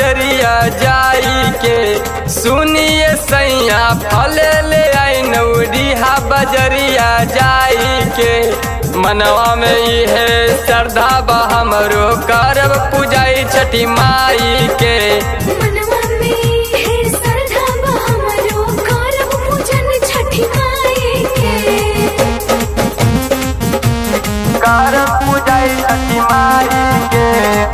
बजरिया जाई के सुनिए सैया फल ले आई नौरिहा बजरिया जाई के मनवा में इहे श्रद्धा बा हमरो करब पूजाई छठी माई के मनवा में है श्रद्धा बा हमरो करब पूजन छठी माई के करब पूजाई छठी माई के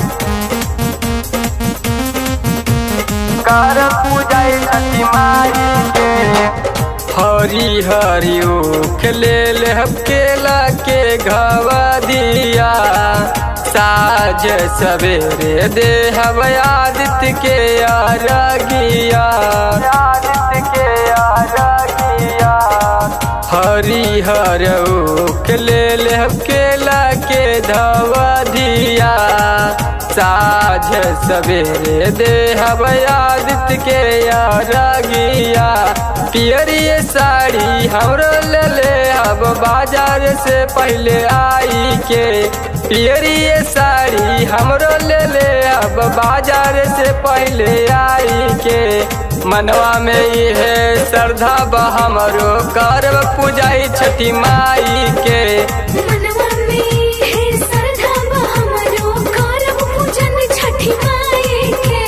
करब पूजाई छठी माई के हरी हरी उख ले लेब केला के घवा दिया साज सवेरे देहब आदित्य के आरगिया आदित्य के आरगिया हरी हर उख ले लेब केला के धवा दिया साझ सवेरे देहब आदित्य के आरगिया पियरिए साड़ी हमरो ले ले अब बाजार से पहले आई के पियरिए साड़ी हमरो ले ले अब बाजार से पहले आई के मनवा में इहे श्रद्धा बा हमरो करब पूजाई छठी माई के मनवा में है श्रद्धा बा हमरो करब पूजन छठी माई के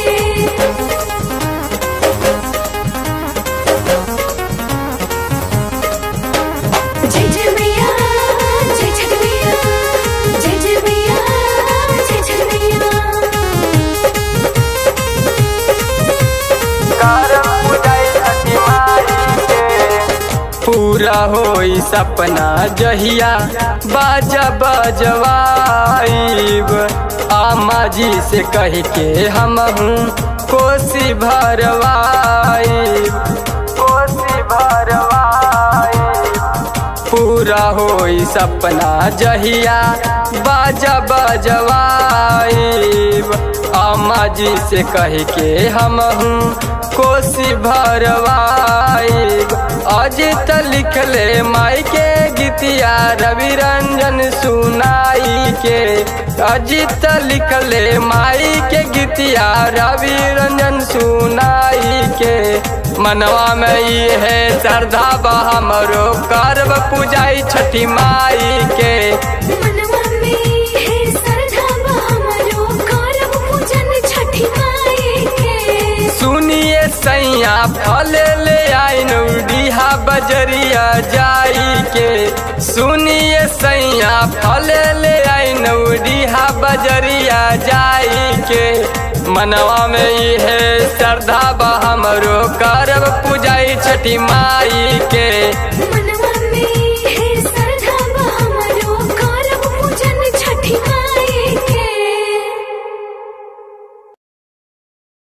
जय जय मैया जय छठ मैया जय जय मैया जय छठ मैया पूरा होई सपना जहिया बाजा बजवाइब आमा जी से कह के हम हूँ कोसी भरवाइब कोसी भरवाइब पूरा होई सपना जहिया बाजा बजवाइब अम्मा जी से कह के हम हूँ कोसी भरवाइब अजित लिखले माई के गीतिया रवि रंजन सुनाई के अजित लिखले माई के गीतिया रवि रंजन सुनाई के मनवा में इहे श्रद्धा बा हमरो करब पूजाई छठी माई के मनवा में है श्रद्धा बा हमरो करब पूजन छठी माई के सुनिए सैया फल ले आई नौडिहा बजरिया जाई के सुनिए सैया फल ले आई नौडिहा बजरिया जाई के मनवा में इहे श्रद्धा बा हमरो करब पूजाई छठी माई के